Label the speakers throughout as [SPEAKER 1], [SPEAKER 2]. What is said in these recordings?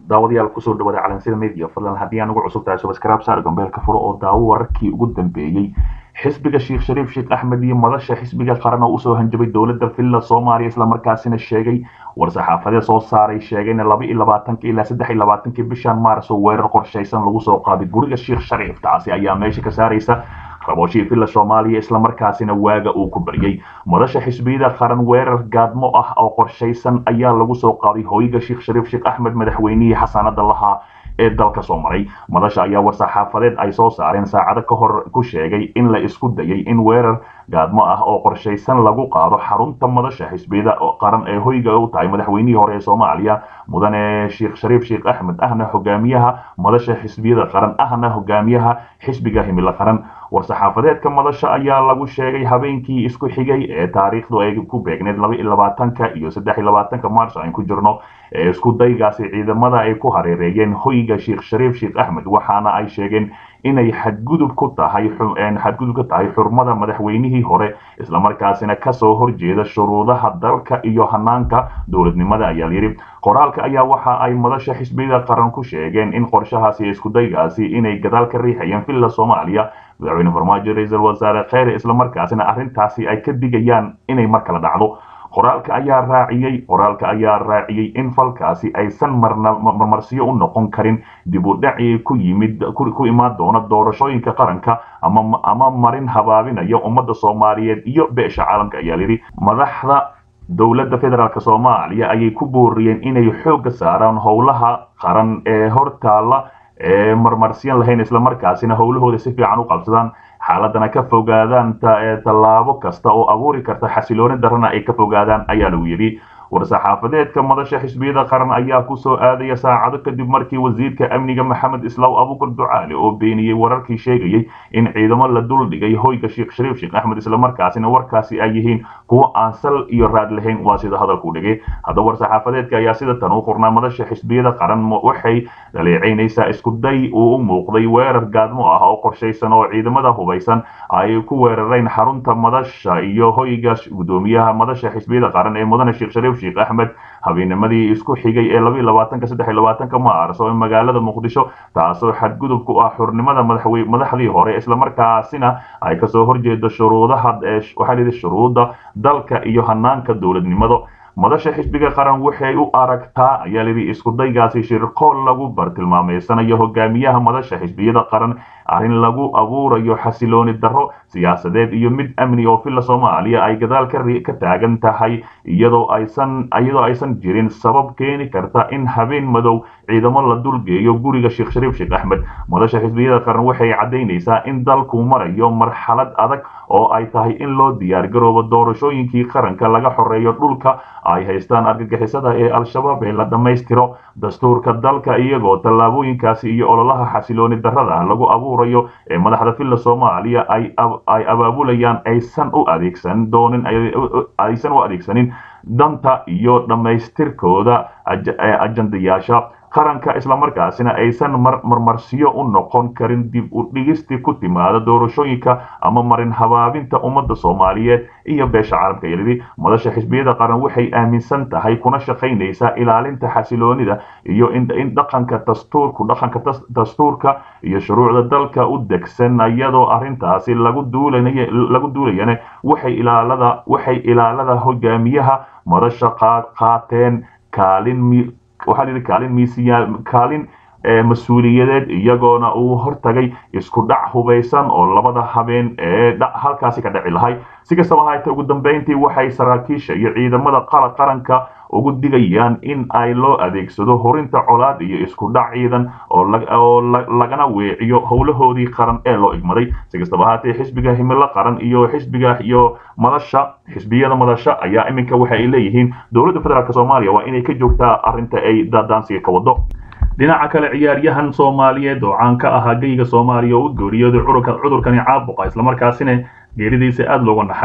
[SPEAKER 1] daawadayaal kusoo dhawaada calansida media fadlan haddii aan ugu cusub tahay subscribe saar gambeelka furo oo daawo wararkii ugu dambeeyey xisbiga sheekh shariif sheekh axmed iyo madasha xisbiga qaran oo usoo hanjabay dowladda villa soomaaliya islamarkaasina sheegay war-saxaafadeed soo saaray sheegayna laba iyo labaatanki ilaa saddex iyo labaatankii bishan maaris oo weerar qorshaysan lagu soo qaaday guriga sheekh shariif taasi ayaa meesha ka saaraysa rabooshii villa soomaaliya islamarkaasina waaga uu ku baryay madasha xisbiyada qaran weerar gaadmo ah oo qorshaysan ayaa lagu soo qaaday hooyiga sheekh shariif sheekh axmed madaxweynihii xasaanada lahaa ee dalka soo maray madasha ayaa war-saxaafadeed ay soo saareen saacado ka hor ku sheegay in la isku dayay in weerar gaadmo ah oo qorshaysan lagu qaado xarunta madasha xisbiyada qaran ee hoyga u tahay madaxweynihii hore ee soomaaliya mudane sheekh shariif sheekh axmed ahna hogaamiyaha madasha xisbiyada qaran ahna hogaamiyaha xisbiga himilo qaran war-saxaafadeedka madasha ayaa lagu sheegay habeenkii isku xigay ee taariikhdu ay ku beegneed laba iyo labaatanka iyo saddex iyo labaatanka maars aan ku jirno ee isku daygaasi ciidamada ay ku hareereeyeen hoyga sheekh shariif sheekh axmed waxaana ay sheegeen inay xadgudub ku tahay xadgudub ka tahay xurmada madaxweynihii hore islamarkaasina kasoo horjeeda shuruudaha dalka iyo hanaanka dowladnimada ayaa layidhi qoraalka ayaa waxa ay madasha xisbiyada qaran ku sheegeen in qorshahaasi iskudaygaasi inay gadaal ka riixayeen villa soomaaliya madaxweyne farmaajo ra-iisul wasaare kheyre islamarkaasina arrintaasi ay ka digayaan inay mar kala dhacdo qoraalka ayaa raaciyey qoraalka ayaa raaciyey in falkaasi aysan marmarsiyo u noqon karin dib u dhaci ku yimid ku imaan doona doorashooyinka qaranka ama ama marin habaabinaya ummadda soomaaliyeed iyo beesha caalamka ayaa yidhi madaxda dowladda federaalk soomaaliya ayay ku booriyeen inay xoogga saaraan howlaha qaran ee hortaalla ee marmarsiyan lahayn islamarkaasina howlahooda si fiican u qabsadaan xaaladana ka fogaadaan tallaabo kasta oo abuuri karta xasilooni darana ay ka fogaadaan ayaa lagu yidhi war-saxaafadeedka madasha xisbiyada qaran ayaa kusoo aadaya saacado kadib markii wasiirka amniga maxamed islaw abuukar ducaale oo beeniyey wararkii sheegayey in ciidamo la dul dhigay hoyga sheekh shariif sheekh axmed islamarkaasina warkaasi ay yihiin kuwo aan sal iyo raad lahayn waa sida hadalku dhigay haddaba war-saxaafadeedka ayaa sida tan u qornaa madasha xisbiyada qaran waxay dhaleecaynaysaa iskuday uu u muuqday weerar gaadmo ah oo qorshaysan oo ciidamada hubaysan ay ku weerareen xarunta madasha iyo hoyga gudoomiyaha madasha xisbiyada qaran ee mudane sheekh shariif sheekh axmed habeennimadii isku xigay ee laba iyo labaatanka saddex iyo labaatanka maars oo magaalada muqdisho taasoo xadgudub ku ah xurnimada madaxwe madaxdii hore islamarkaasina ay kasoo horjeedo shuruudaha waxaa lihi shuruudda dalka iyo hanaanka dowladnimada madasha xisbiga qaran waxay u aragtaa ayaa lidhi iskudaygaasi shirqool lagu bartilmaameysanayo hogaamiyaha madasha xisbiyada qaran arrin lagu abuurayo xasilooni darro siyaasadeed iyo mid amni oo villa soomaaliya ay gadaal ka taagan tahay iyadoo aysan iyadoo aysan jirin sabab keeni karta in habeen madow ciidamo la dulgeeyo guriga sheekh shariif sheekh axmed madasha xisbiyada qaran waxay caddaynaysaa in dalku marayo marxalad adag oo ay tahay in loo diyaargaroobo doorashooyinkii qaranka laga xoreeyo dhulka ay haystaan argagixisada ee al-shabaab ee la dhammaystiro dastuurka dalka iyagoo tallaabooyinkaasi iyo ololaha xasilooni darrada lagu abuurayo ee madaxda villa soomaaliya ay ay abaabulayaan aysan u adeegsan doonin aysan u adeegsanin danta iyo dhammaystirkooda ajandayaasha qaranka islamarkaasina aysan marmarsiyo u noqon karin dib u dhigisti ku timaada doorashooyinka ama marin habaabinta ummadda soomaaliyeed iyo beesha caalamka yelidi madasha xisbiyada qaran waxay aaminsan tahay kuna shaqaynaysaa ilaalinta xasiloonida iyo in dhaqanka dastuurku dhaqanka dastuurka iyo shuruucda dalka u degsan iyadoo arrintaasi lagu duulay lagu duulayana waxay ilaalada waxay ilaalada hogaamiyaha madasha qaateen kaalin waxaa la yidhi kaalin miisiya kaalin mas-uuliyadeed iyagoona uu hortagay isku dhac hubaysan oo labada habeen ee halkaasi ka dhaci lahay si kastaba haatee ugu dambeyntii waxay saraakiisha iyo ciidamada qaranka ugu digayaan in ay loo adeegsado horinta colaad iyo isku dhac ciidan oo lagana weeciyo howlahoodii qaran ee loo igmaday si kastaba haatee xisbiga himilo qaran iyo xisbiga iyo madasha xisbiyada madasha ayaa iminka waxa ay leeyihiin dowladda federaalk soomaaliya waa inay ka joogtaa arrinta ay daadaansiga ka wado dhinaca kale ciyaaryahan soomaaliyeed oo caan ka ahaa geyga soomaaliya oo u geeriyooday cudurkani caabuqa islamarkaasina geeridiisa aada looga naxay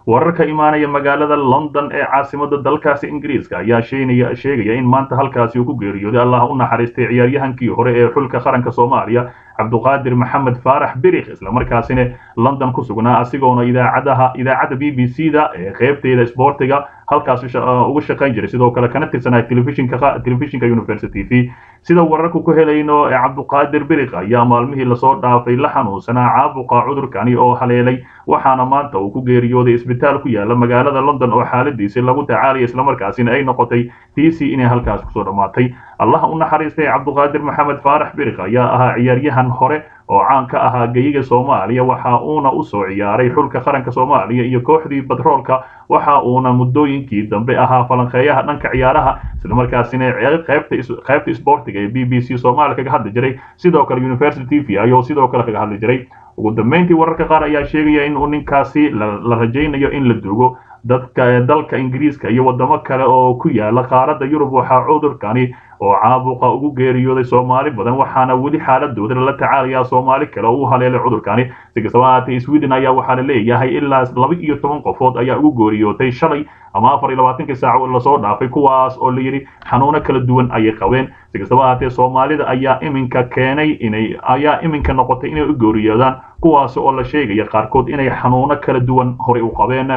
[SPEAKER 1] wararka imaanaya magaalada london ee caasimada dalkaasi ingiriiska ayaa sheegnaya sheegaya in maanta halkaasi uu ku geeriyooday allah u naxariistay ciyaaryahankii hore ee xulka qaranka soomaaliya cabduqaadir maxamed faarax birikh islamarkaasina london ku sugnaa asigoona idaacadaha idaacadda b b c da ee qeybteeda isboortiga halkaas uga shaqayn jiray sidoo kale kana tirsanaa telefishinka telefishinka university v sida wararku ku helayno ee cabduqaadir birikh ayaa maalmihii lasoo dhaafay la xanuunsanaa caabuqa cudurkani oo haleelay waxaana maanta uu ku geeriyooday isbitaal ku yaala magaalada london oo xaaladiisi lagu tacaalaya islamarkaasina ay noqotay tiisii inay halkaas kusoo dhammaatay allah u naxariistay cabduqaadir maxamed faarax birikh ayaa ahaa ciyaaryahan hore oo caan ka ahaa geyiga soomaaliya waxa uuna usoo ciyaaray xulka qaranka soomaaliya iyo kooxdii batroolka waxa uuna muddooyinkii dambe ahaa falanqeeyaha dhanka ciyaaraha islamarkaasina qaybta isboortiga ee b b c soomaaliya kaga hadli jiray sidoo kale university v ayuu sidoo kale kaga hadli jiray ugu dambeyntii wararka qaar ayaa sheegaya in uu ninkaasi la rajaynayo in la dugo dadka dalka ingiriiska iyo wadamo kale oo ku yaala qaaradda yurub waxaa cudurkani oo caabuqa ugu geeriyooday soomaali badan waxaana weli xaaladooda lala tacaalayaa soomaali kale oo u haleelay cudurkani si kastaba ahaatee sweden ayaa waxaa la leeyahay ilaa laba iyo toban qofood ayaa ugu geeriyootay shalay ama afar iyo labaatankii saaco lasoo dhaafay kuwaas oo la yidhi xanuuno kala duwan ayay qabeen si kastaba ahaatee soomaalida ayaa iminka keenay inay ayaa iminka noqotay inay u geeriyoodaan kuwaas oo la sheegaya qaarkood inay xanuuno kala duwan horey u qabeen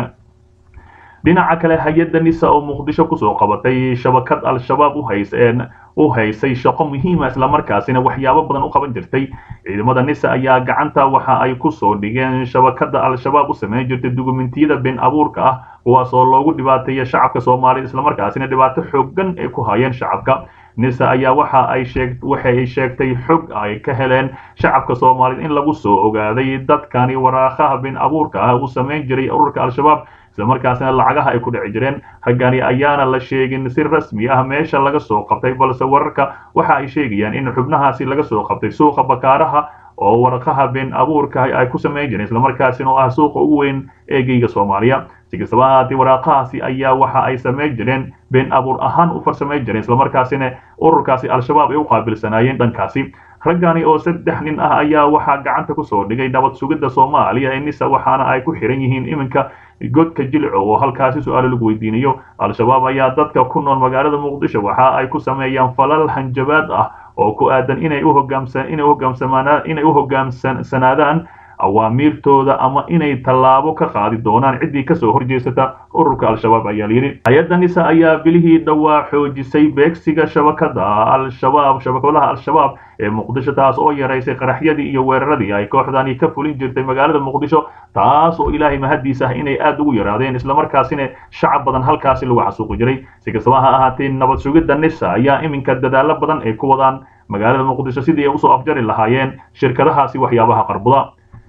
[SPEAKER 1] dhinaca kale hay-adda nisa oo muqdisho kusoo qabatay shabakad al-shabaab uhayseen u haysay shaqo muhiima islamarkaasina waxyaabo badan u qaban jirtay ciidamada nisa ayaa gacanta waxa ay kusoo dhigeen shabakada al-shabaab u samayn jirtay dukumentiyada been abuurka ah kuwaas oo loogu dhibaateeya shacabka soomaalida islamarkaasina dhibaato xoogan ay ku hayeen shacabka nisa ayaa waxa ay sheeg waxa ay sheegtay xog ay ka heleen shacabka soomaalida in lagu soo ogaaday dadkani waraaqaha been abuurka ah uu samayn jiray ururka al-shabaab islamarkaasina lacagaha ay ku dhici jireen raggani ayaana la sheegin si rasmi ah meesha laga soo qabtay balse wararka waxa ay sheegayaan in xubnahaasi laga soo qabtay suuqa bakaaraha oo waraqaha been abuurka ay ku samayn jireen islamarkaasina oo ah suuqa ugu weyn ee geyga soomaaliya si kastaba ahaatee waraaqahaasi ayaa waxa ay samayn jireen been abuur ahaan u farsamayn jireen islamarkaasina ururkaasi al-shabaab ay u qaabilsanaayeen dhankaasi raggani oo saddex nin ah ayaa waxaa gacanta kusoo dhigay nabad sugidda soomaaliya ee nisa waxaana ay ku xiran yihiin iminka godka jilco oo halkaasi su-aalo lagu weydiinayo al-shabaab ayaa dadka ku nool magaalada muqdisho waxa ay ku sameeyaan falal hanjabaad ah oo ku aadan inay u hogaamsan inay u hogaamsamaan inay u hogaamsanaadaan awaamiirtooda ama inay tallaabo ka qaadi doonaan ciddii kasoo horjeesata ururka al-shabaab ayaa layidhi hay-adda nisa ayaa bilihii dhowaa xoojisay beegsiga shabakada al-shabaab shabakadaha al-shabaab ee muqdisho taas oo yaraysay qaraxyadii iyo weeraradii ay kooxdani ka fulin jirtay magaalada muqdisho taas oo ilaahay mahadiis ah inay aad ugu yaraadeen islamarkaasina shacab badan halkaasi lagu xasuuqi jiray si kastaba ha ahaatee nabad sugidda nisa ayaa iminka dadaalo badan ay ku wadaan magaalada muqdisho sidii ay usoo afjari lahaayeen shirkadahaasi waxyaabaha qarbuda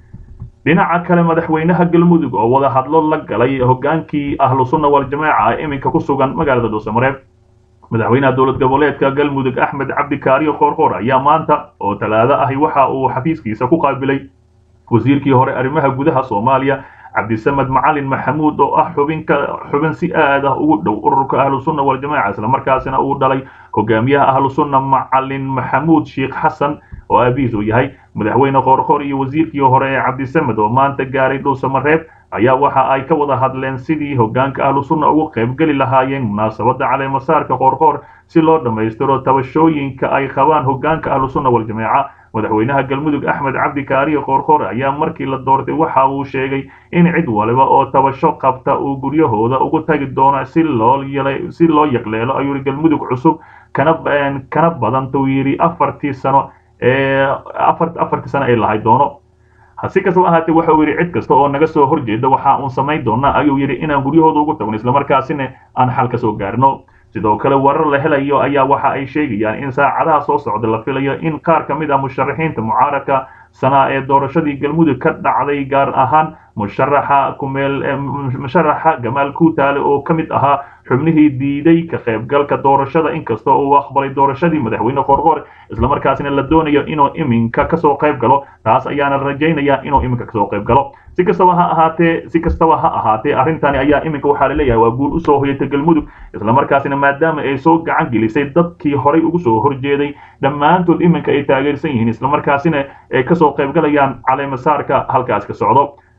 [SPEAKER 1] dhinaca kale madaxweynaha galmudug oo wada hadlo la galay hogaankii ahlu sunna waljamaaca ee iminka ku sugan magaalada dhuusamareeb madaxweynaha dowlad goboleedka galmudug axmed cabdikaariyo qoorqoor ayaa maanta oo talaado ahi waxa uu xafiiskiisa ku qaabilay wasiirkii hore arrimaha gudaha soomaaliya cabdisamed macalin maxamuud oo ah xubinka xubin si aad ah ugu dhow ururka ahlu sunna waljamaaca islamarkaasina uu dhalay hogaamiyaha ahlu sunna macalin maxamuud sheekh xasan oo aabihiis uu yahay madaxweyne qoorqoor iyo wasiirkii hore ee cabdisamed oo maanta gaaray dhuusamareeb ayaa waxa ay ka wada hadleen sidii hogaanka ahlu sunna ugu qaybgeli lahaayeen munaasabadda caleemasaarka qoorqoor si loo dhammaystiro tabashooyinka ay qabaan hogaanka ahlu sunna waljamaaca madaxweynaha galmudug axmed cabdikaariyo qoorqoor ayaa markii la doortay waxa uu sheegay in cid waliba oo tabasho qabta uu guryahooda ugu tagi doono si loo si loo yaqleelo ayuu yidhi galmudug cusub kana kana badantuu yidhi afartii sano ee afar afartii sano ay lahay doono hasi kastaba ahaatee waxa uu yidhi cid kasta oo naga soo horjeeda waxa uun samayn doonaa ayuu yidhi inaan guryahooda ugu tagno islamarkaasina aan xal ka soo gaarno sidoo kale warar la helayo ayaa waxa ay sheegayaan in saacadaha soo socda la filayo in qaar ka mid ah musharaxiinta mucaaradka sanaa ee doorashadii galmudug ka dhacday gaar ahaan musharaxa kumeel musharaxa gamaal kuutaale oo ka mid ahaa xubnihii diiday ka qaybgalka doorashada inkasta uu aqbalay doorashadii madaxweyne qorqor islamarkaasina la doonayo inuu iminka kasoo qayb galo taas ayaana rajaynaya inuu iminka kasoo qayb galo si kastaba ha ahaatee si kastaba ha ahaatee arrintani ayaa iminka waxaa laleeyahay waa guul usoo hoyatay galmudug islamarkaasina maadaama ay soo gacan gelisay dadkii horay ugu soo horjeeday dhammaantood iminka ay taageersan yihiin islamarkaasina ay kasoo qaybgalayaan caleemasaarka halkaas ka socdo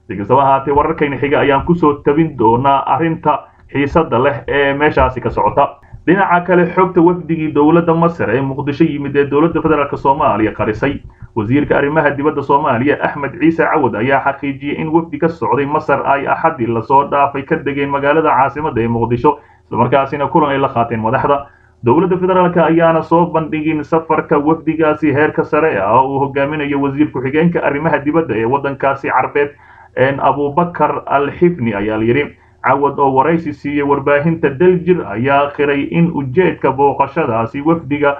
[SPEAKER 1] si kastaba ahaatee wararkayna xiga ayaan kusoo tabin doonaa arrinta xiisada leh ee meeshaasi ka socota dhinaca kale xogta wafdigii dowladda masar ee muqdisho yimid ee dowladda federaalk soomaaliya qarisay wasiirka arrimaha dibadda soomaaliya axmed ciise cawad ayaa xaqiijiyey in wafdi ka socday masar ay axadii lasoo dhaafay ka degeen magaalada caasimadda ee muqdisho islamarkaasina kulan ay la qaateen madaxda dowladda federaalk ayaana soo bandhigin safarka wafdigaasi heerka sare ah uu hogaaminayo wasiir ku-xigeenka arrimaha dibadda ee waddankaasi carbeed abubakar al xifni ayaa layidhi cawad oo waraysi siiyey warbaahinta daljir ayaa qiray in ujeedka booqashadaasi wafdiga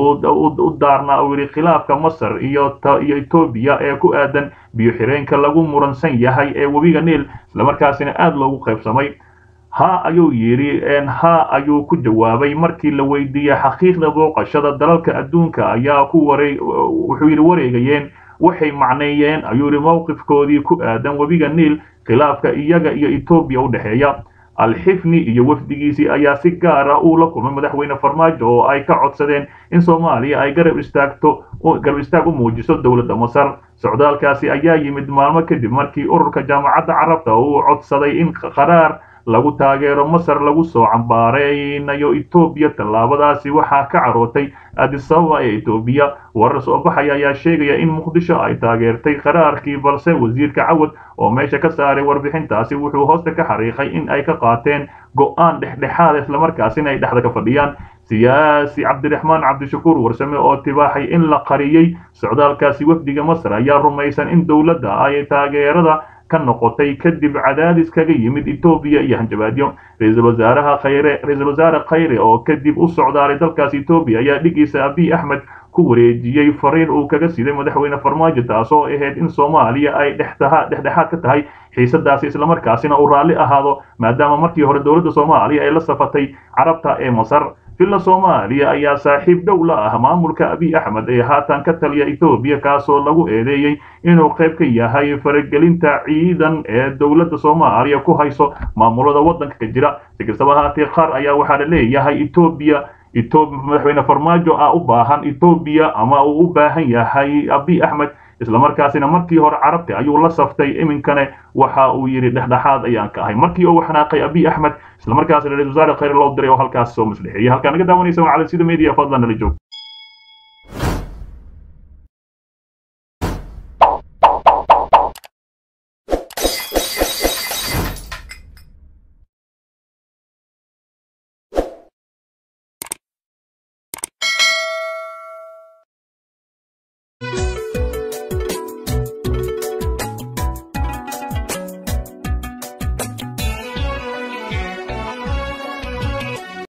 [SPEAKER 1] u daarnaa uu yidhi khilaafka masar iyo iyo etoobiya ee ku aadan biyo xireenka lagu muransan yahay ee webiga niil islamarkaasina aada loogu qaybsamay ha ayuu yidhi ha ayuu ku jawaabay markii la weydiiyey xaqiiqda booqashada dalalka adduunka ayaa ku wareeg wuxuu yidhi wareegayeen waxay macneeyeen ayuu yidhi mowqifkoodii ku aadan webiga niil khilaafka iyaga iyo etoobiya u dhexeeya alxifni iyo wafdigiisii ayaa si gaar ah uu la kulmay madaxweyne farmaajo oo ay ka codsadeen in soomaaliya ay garab istaagto garab istaag u muujiso dowladda masar socdaalkaasi ayaa yimid maalmo kadib markii ururka jaamacadda carabta uu codsaday in qaraar lagu taageero masar lagu soo cambaareynayo etoobiya tallaabadaasi waxaa ka carootay adisababa ee etoobiya warar soo baxaya ayaa sheegaya in muqdisho ay taageertay qaraarkii balse wasiirka cawad oo meesha ka saaray warbixintaasi wuxuu hoosta ka xariiqay in ay ka qaateen go-aan dhexdhexaada islamarkaasina ay dhexda ka fadhiyaan siyaasi cabdiraxmaan cabdishakuur warsame oo tibaaxay in la qariyey socdaalkaasi wafdiga masar ayaa rumaysan in dowladda ay taageerada ka noqotay kadib cadaadis kaga yimid etoobiya iyo hanjabaadyo ra-iisul wasaaraha khayre ra-iisul wasaare khayre oo kadib u socdaalay dalkaas etoobiya ayaa dhigiisa abiy axmed ku wareejiyey fariin uu kaga siday madaxweyne farmaajo taasoo ahayd in soomaaliya ay dhexdhexaad ka tahay xiisadaasi islamarkaasina uu raalli ahaado maadaama markii hore dowladda soomaaliya ay la safatay carabta ee masar villa soomaaliya ayaa saaxiib dhow la ah maamulka abiy axmed ee haatan ka taliya etoobiya kaasoo lagu eedeeyey inuu qayb ka yahay faragelinta ciidan ee dowladda soomaaliya ku hayso maamulada waddanka ka jira si kastaba ahaatee qaar ayaa waxaa la leeyahay etoobiya madaxweyne farmaajo ah u baahan etoobiya ama uu u baahan yahay abiy axmed islamarkaasina markii hore carabti ayuu la saftay iminkane waxa uu yidhi dhexdhexaad ayaan ka ahay markii uu xanaaqay abiy axmed islamarkaasina ra-isul wasaare khayr loo diray oo halkaas soo maslixeeyey halkaa naga daawanaysa waa cali sida media fadlan nala joog